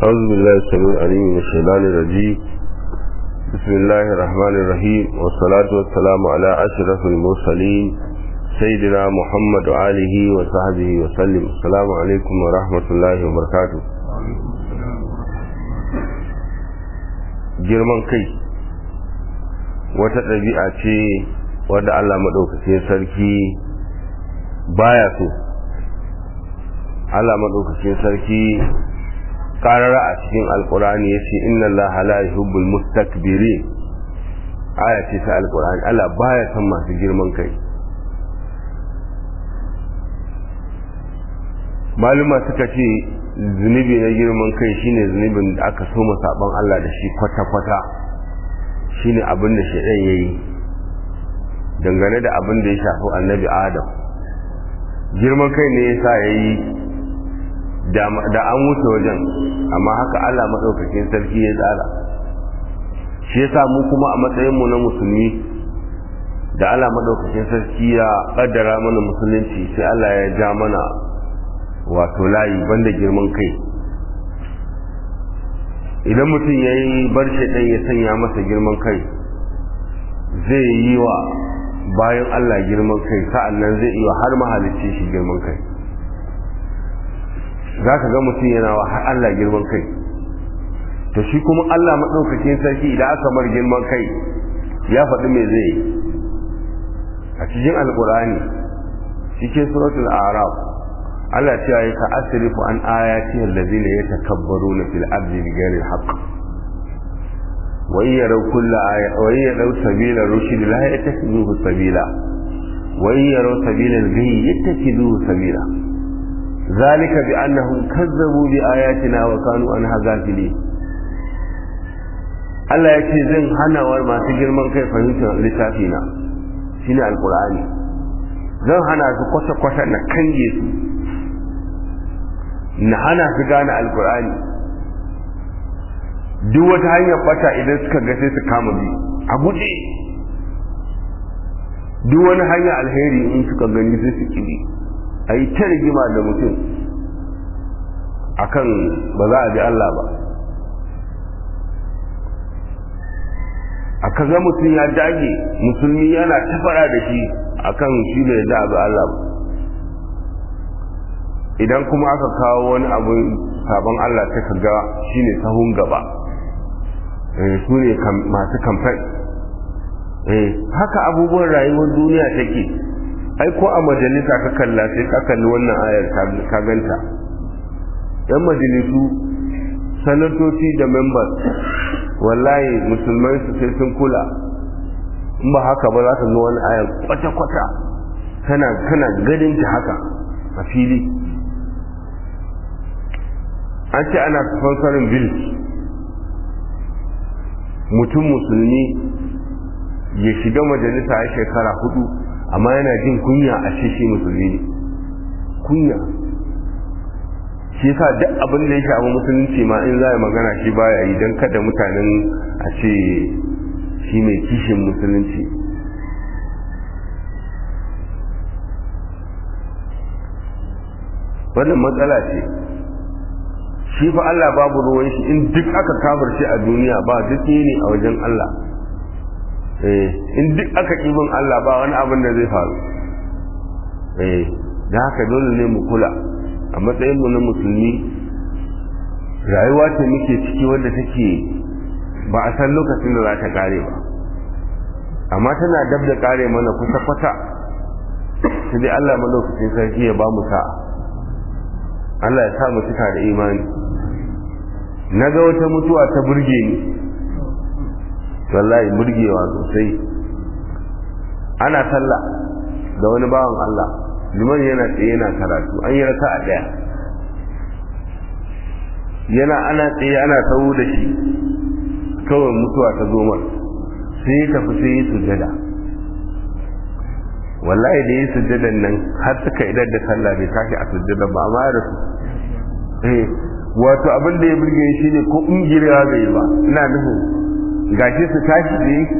أعوذ بالله السميع العليم من الشيطان الرجيم بسم الله الرحمن الرحيم والصلاة والسلام على أشرف المرسلين سيدنا محمد وآله وصحبه وسلم السلام عليكم ورحمة الله وبركاته girman kai wata ɗabi'a ce wadda Allah maɗaukacin sarki baya so Allah maɗaukacin sarki karara a cikin alkurani ya ce inna Allah la yuhibbul mustakbirin aya ce ta alkurani Allah baya son masu girman kai maluma suka ce zunubi na girman kai shine zunubin da aka so saban Allah da shi kwata-kwata shine abin da shaidan yayi dangane da abin da ya shafi annabi Adam girman kai ne yasa yayi da an wuce wajen amma haka Allah maɗaukakin sarki ya tsara shi yasa mu kuma a matsayinmu na musulmi da Allah maɗaukakin sarki ya ƙaddara mana musulunci sai Allah ya ja mana wato layi banda girman kai idan mutum ya yi bar ɗan ya sanya masa girman kai zai yi wa bayan Allah girman kai sa'an nan zai yi wa har mahalicci shi girman kai za ka ga mutum yana wa har Allah girman kai to shi kuma Allah maɗaukakin sarki idan aka mar girman kai ya faɗi mai zai yi a cikin alƙur'ani cikin suratul araf Allah ce ya ka asrifu an ayati allazina yatakabbaruna fil ardi bighairi alhaq wa yaraw kulla aya wa yaraw sabila rushd la yattakhidhuhu sabila wa yaraw sabila al-ghayy yattakhidhuhu sabila ذلك بأنهم كذبوا بآياتنا وكانوا عنها غافلين Allah ya ce zan hana wa masu girman kai fahimtar littafina shine alkur'ani zan hana su kwata-kwata na kange su na hana su gane alkur'ani duk wata hanyar bata idan suka ga sai su kama bi a guje duk wani hanyar alheri in suka gani sai su kibi a yi ta rigima da mutum akan ba za a ji Allah ba aka ga mutum ya dage musulmi yana tafara da shi akan shi bai da abu Allah ba idan kuma aka kawo wani abu sabon Allah ta ka ga shine sahun gaba su ne masu kamfan haka abubuwan rayuwar duniya take ai ko a majalisa ka kalla sai ka kalli wannan ayar ka ganta yan majalisu sanatoci da members wallahi musulmai su sai sun kula in ba haka ba za ka ga wani ayar kwata-kwata kana kana ganin ta haka a fili an ce ana sponsorin bil mutum musulmi ya shiga majalisa a shekara hudu amma yana jin kunya a ce shi musulmi ne kunya shi yasa duk abin da ya shafi musulunci ma in za a magana shi baya yi don kada mutanen a ce shi mai kishin musulunci wannan matsala ce shi fa Allah babu ruwan shi in duk aka kafar shi a duniya ba duk ne a wajen Allah in duk aka ƙibin Allah ba wani abin da zai faru da haka dole ne mu kula a matsayinmu na musulmi rayuwa ce muke ciki wanda take ba a san lokacin da za ta kare ba amma tana dab da kare mana kusa kwata sai dai Allah malokacin sarki ya ba mu sa'a Allah ya sa mu cika da imani na ga wata mutuwa ta burge ni wallahi burgewa sosai ana sallah da wani bawan Allah liman yana tsaye yana karatu an yi raka a daya yana ana tsaye ana tsawo da shi kawai mutuwa ta zo mar sai ya tafi sai ya sujada wallahi da ya sujadan nan har suka idar da sallah bai tashi a sujada ba amma da su eh wato abin da ya burge shi ne ko ungirewa bai ba ina nufin gashi su tashi da yi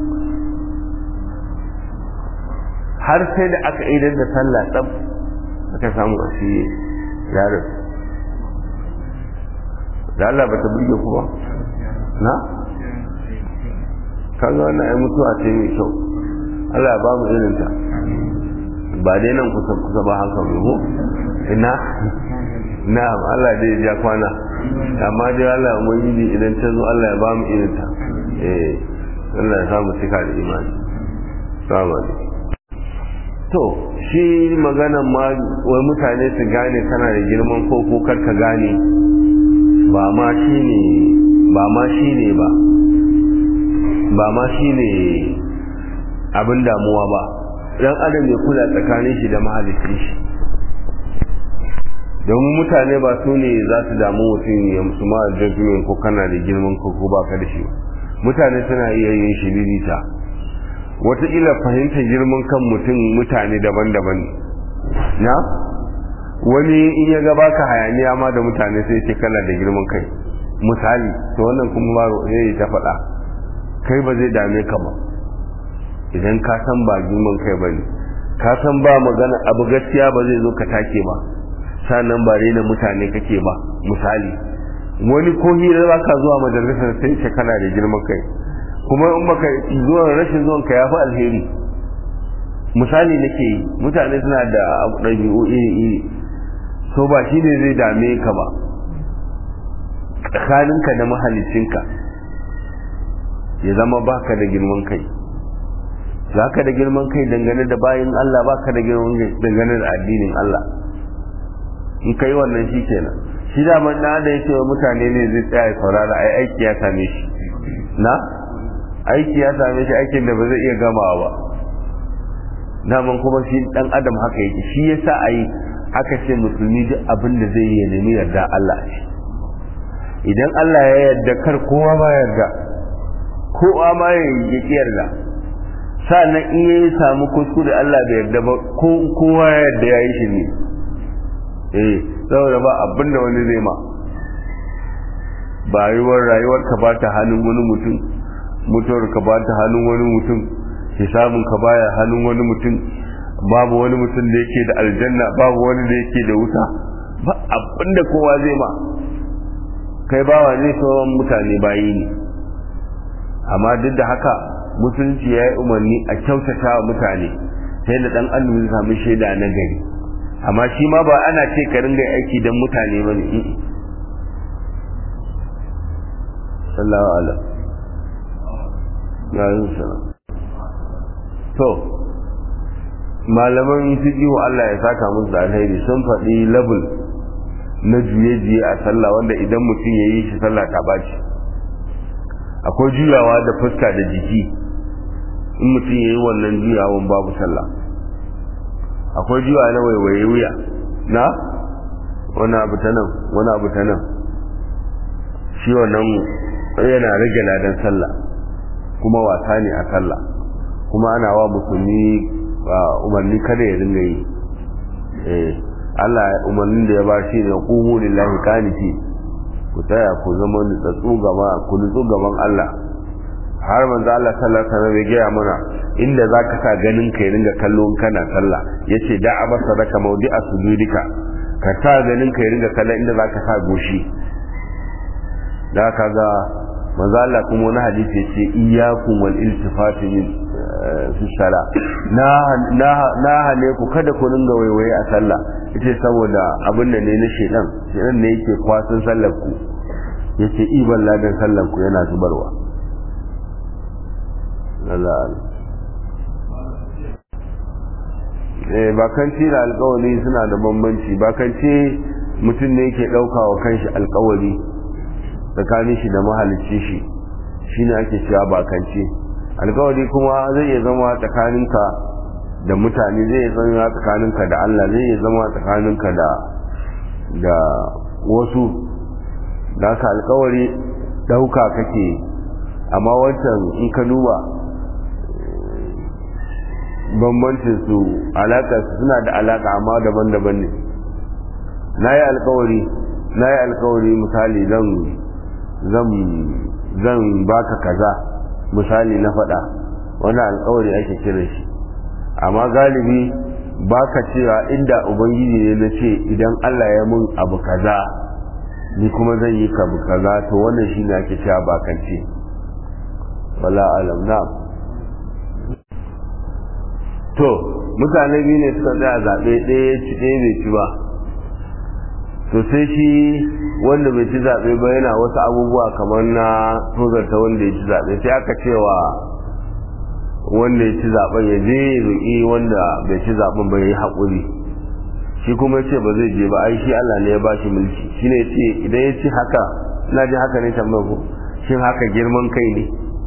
har sai da aka idar da sallah tsab aka samu a shi yaron da Allah ba ta burge ku ba na kaga wannan ai mutuwa ce mai kyau Allah ya ba mu irin ta ba dai nan kusa kusa ba haka mai ko ina na'am Allah dai ya kwana amma dai Allah mu yi idan ta zo Allah ya ba mu irin ta eh Allah ya samu cika da imani salamu alaikum to shi maganan ma wai mutane su gane kana da girman ko ko kar ka gane ba ma shine ba ma shine ba ba ma shine abin damuwa ba dan adam ya kula tsakanin shi da mahalicin shi domin mutane ba su ne za su damu mutum ya musu ma judgment ko kana da girman ko ko baka da shi mutane suna iya yin shi lilita wataƙila fahimtar girman kan mutum mutane daban-daban na wani in ya ga baka hayaniya ma da mutane sai ce kana da girman kai misali to wannan kuma ba zai ta faɗa kai ba zai dame ka ba idan ka san ba girman kai ba ne ka san ba magana abu gaskiya ba zai zo ka take ba sannan ba rena mutane kake ba misali wani ko hira ba ka zuwa majalisar sai ce kana da girman kai kuma in baka zuwa rashin zuwan ka yafi alheri misali nake yi mutane suna da ɗabi'u iri iri so ba shi ne zai dame ka ba tsakaninka da mahalicinka ya zama baka da girman kai za ka da girman kai dangane da bayan Allah baka da girman kai dangane da addinin Allah in kai wannan shi kenan shi da man da ya ce wa mutane ne zai tsaya saurara ai aiki ya same shi na aiki ya same shi aikin da ba zai iya gamawa ba daman kuma shi dan adam haka yake shi yasa ai aka ce musulmi duk abin da zai yi nemi yarda Allah shi idan Allah ya yarda kar kowa ma yarda kowa ma ya yi yarda sannan in ya samu kuskure Allah bai yarda ba kowa ya yarda ya yi shi ne eh saboda ba abin da wani zai ma bayuwar rayuwar ka ba ta hannun wani mutum mutuwar ka ba ta hannun wani mutum hisabun ka baya hannun wani mutum babu wani mutum da yake da aljanna babu wani da yake da wuta ba abin da kowa zai ma kai bawa ne sauran mutane bayi ne amma duk da haka musulunci ya yi umarni a kyautata wa mutane sai da dan annabi zai samu shaida na gari amma shi ma ba ana ce ka ringa aiki don mutane ba ne sallallahu alaihi ya yi salam to malaman fiqhu Allah ya saka musu da alheri sun faɗi level na juye-juye a sallah wanda idan mutum ya yi shi sallah ta baci akwai juyawa da fuska da jiki in mutum ya yi wannan juyawan babu sallah akwai juyawa na waiwaye wuya na wani abu ta nan wani abu ta nan shi wannan yana rage ladan sallah kuma wasa ne a sallah kuma ana wa musulmi umarni kada ya ringa yi eh Allah umarnin da ya ba shi ne qumu lillahi qaniti ku tsaya ku zama nutsatsu gaba ku nutsu gaban Allah har manzo Allah sallallahu alaihi wasallam ya gaya mana inda zaka sa ganin ka ya ringa kallon kana sallah yace da abasa raka mawdi'a sujudika ka sa ganin ka ya ringa kallon inda zaka sa goshi da kaga manzo Allah kuma wani hadisi yace iyyakum wal iltifati min fi sala na na na hane ku kada ku ringa waiwaye a sallah yace saboda abin da ne na shedan shedan ne yake kwasan sallar ku yace iban ladan sallar ku yana zubarwa Allah eh bakanci da alƙawari suna da bambanci bakanci mutum ne yake ɗauka wa kanshi alƙawari tsakanin shi da mahalicci shi shine ake cewa bakance alkawari kuma zai iya zama tsakaninka da mutane zai iya zama tsakaninka da Allah zai iya zama tsakaninka da da wasu da haka alkawari dauka kake amma wancan in ka duba bambancin su alaka suna da alaka amma daban-daban ne na yi alkawari na yi alkawari misali zan zan baka kaza misali na faɗa wani alkawari ake kira shi amma galibi baka cewa inda ubangiji ne na ce idan Allah ya mun abu kaza ni kuma zan yi kabu kaza to wannan shi ne ake cewa bakance wala alam na to mutane biyu ne suka tsaya zaɓe ɗaya ci ɗaya bai ci ba to sai shi wanda bai ci zaɓe ba yana wasu abubuwa kamar na tozarta wanda ya ci zaɓe sai aka cewa wanda ya ci zaɓen ya je ya roƙi wanda bai ci zaɓen ba ya yi haƙuri shi kuma ya ce ba zai je ba ai shi Allah ne ya ba shi mulki shi ne ce idan ya ci haka ina ji haka ne tambayar ku shin haka girman kai ne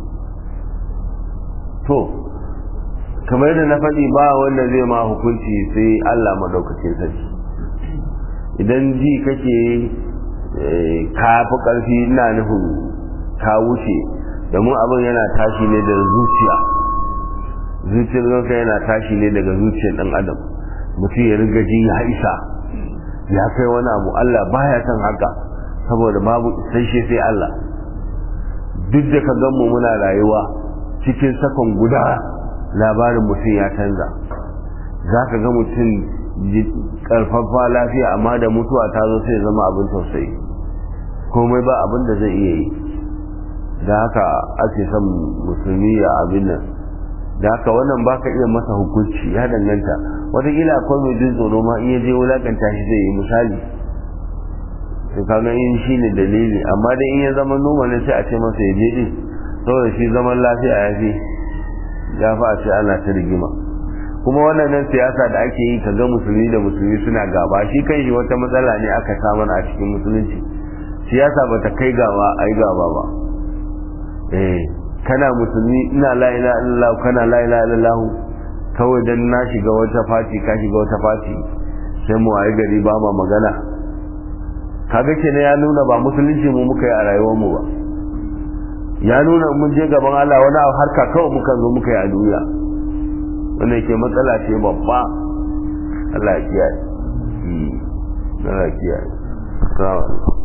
to kamar yadda na faɗi ba wanda zai ma hukunci sai Allah maɗaukacin sarki idan ji kake ka fi ƙarfi ina nufin ka wuce domin abin yana tashi ne daga zuciya zuciyar zanka yana tashi ne daga zuciyar ɗan adam mutum ya riga ji ya isa ya kai wani abu Allah baya son haka saboda babu isasshe sai Allah duk da ka gan mu muna rayuwa cikin sakon guda labarin mutum ya canza za ka ga mutum karfafa lafiya amma da mutuwa ta zo sai zama abin tausayi komai ba abin da zai iya yi da haka ake son musulmi ya abin nan da haka wannan ba ka iya masa hukunci ya danganta wataƙila akwai mai jin tsoro ma in ya je wulaƙanta shi zai yi misali to kaga in shi ne dalili amma dai in ya zama noma ne sai a ce masa ya je din saboda shi zaman lafiya ya fi ya fi a ce ana ta rigima kuma wannan nan siyasa da ake yi kaga musulmi da musulmi suna gaba shi kan shi wata matsala ne aka samu a cikin musulunci siyasa ba ta kai gaba a yi gaba ba eh kana musulmi ina la ilaha illallah kana la ilaha illallah kawai dan na shiga wata fati ka shiga wata fati sai mu ayi gari ba ma magana kaga kenan ya nuna ba musulunci mu muka yi a rayuwar mu ba ya nuna mun je gaban Allah wani harka kawai muka zo muka yi a duniya wanda ke matsala ce babba Allah ya kiyaye Allah ya kiyaye